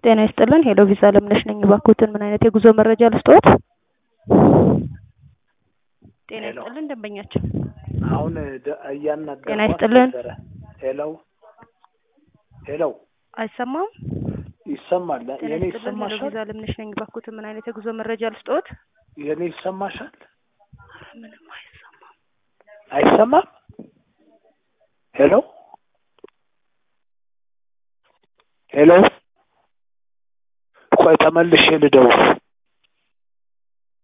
ጤና ይስጥልን ሄሎ ቪዛ አለምነሽ ነኝ። እባክዎትን ምን አይነት የጉዞ መረጃ ልስጥዎት? ጤና ሄሎ። ይስጥልን ደንበኛችን። አሁን ደ- እያናገርኳት ጤና ይስጥልን። ነበረ። ሄሎ ሄሎ፣ አይሰማም? ይሰማል? ጤና የኔ ይስጥልን ሄሎ ይሰማሻል? ቪዛ አለምነሽ ነኝ። እባክዎትን ምን አይነት የጉዞ መረጃ ልስጥዎት? የኔ ይሰማሻል? ምንም አይሰማም። አይሰማም? ሄሎ ሄሎ፣ ቆይ ተመልሼ ልደውል።